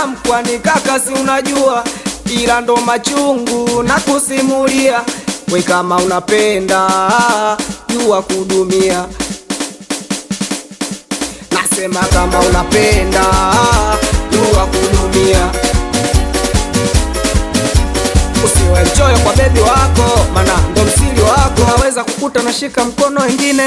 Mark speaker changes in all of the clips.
Speaker 1: matamu, kwani kaka, si unajua, ila ndo machungu na kusimulia. We kama unapenda jua kudumia, nasema kama unapenda jua kudumia. Usiwe mchoyo kwa bebi wako, mana ndo msiri wako. Naweza kukuta nashika mkono wengine.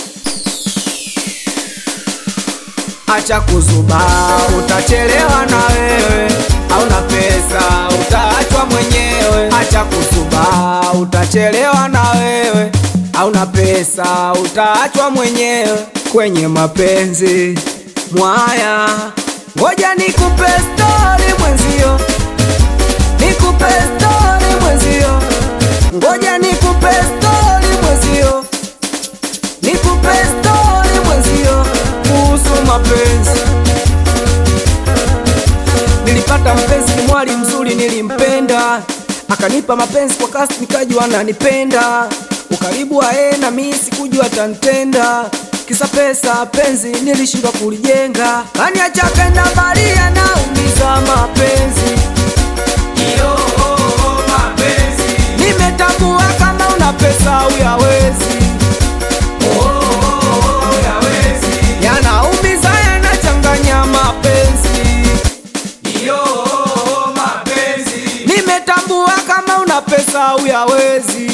Speaker 1: Acha kuzuba, utachelewa na wewe. Hauna pesa, utaachwa mwenyewe. Acha kuzuba, utachelewa na wewe. Hauna pesa, utaachwa mwenyewe. Kwenye mapenzi mwaya, ngoja nikupe stori mwenzio nikupe stori mwenzio, ngoja nikupe stori mwenzio, nikupe stori mwenzio kuhusu mapenzi. Nilipata mpenzi ni mwali mzuri, nilimpenda akanipa mapenzi kwa kasi, nikajua ananipenda. Ukaribu wa yeye na mimi sikujua atanitenda, kisa pesa penzi nilishindwa kulijenga. Kaniacha kenda mbali, anaumiza mapenzi Iyo, mapenzi. Nimetambua kama una pesa uyawezi, yanaumiza yanachanganya mapenzi. Nimetambua kama una pesa uyawezi,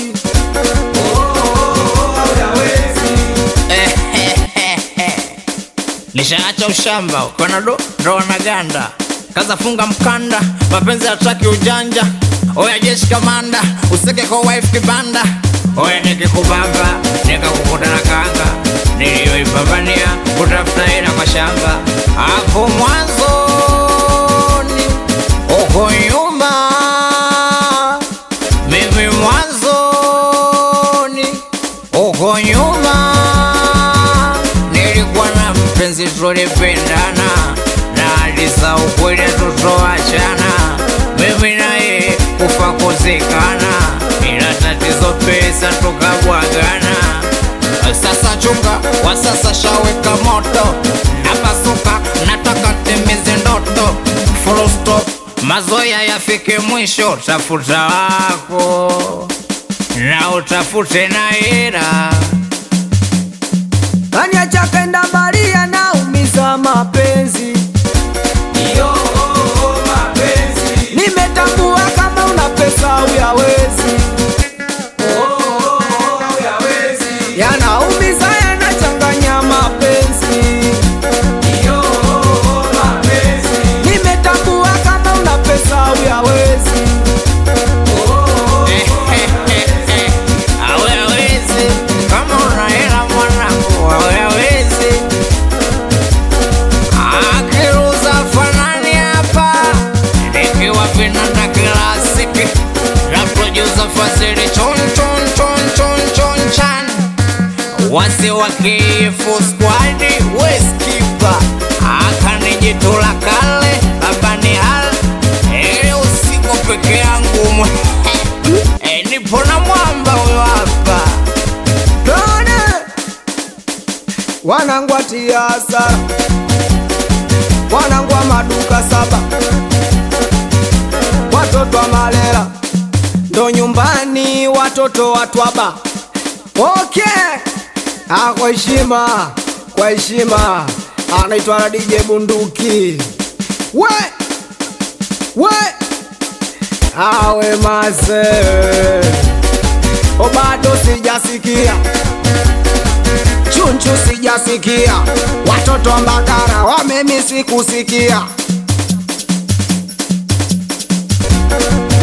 Speaker 2: Nishaacha ushamba ukona do ndo wanaganda kaza funga mkanda mapenzi hataki ujanja oya jeshi kamanda useke kwa wife kibanda oya nikikubamba nikakukuta na kanga niliyoipambania kutafuta hela kwa shamba hapo mwanzoni uko nyuma mimi mwanzoni uko nyuma nilikuwa na mpenzi tulipendana na alisa ukweli tutoachana mimi naye kufa kuzikana ila tatizo pesa tukabwagana sasa chunga wa sasa shaweka moto napasuka nataka timizi ndoto full stop mazoya yafike mwisho tafuta wako na utafute na hela
Speaker 1: kaniacha kenda mbali, yanaumiza mapenzi. Nimetambua kama una pesa uyawezi, yanaumiza yanachanganya mapenzi. Nimetambua kama una pesa uyawezi,
Speaker 2: Hawezi kama una hela mwanangu, hawezi akiruza fanani hapa, nikiwa vinanda klasiki na producer Fazili chon chon chon chon chon chan wasi wa kifu squad weskipa akanijitula kale baba ni hal ili usiku peke yangu mwe e, nipo na mwamba huyo hapa
Speaker 1: Tone wanangwatia hasara, wanangwa maduka saba, watoto wa malela ndo nyumbani, watoto watwaba. Okay, ah, kwa heshima, kwa heshima, anaitwa na DJ Bunduki. We we awe mase o bado sijasikia chunchu sijasikia watoto wa Mbagara wamemisi kusikia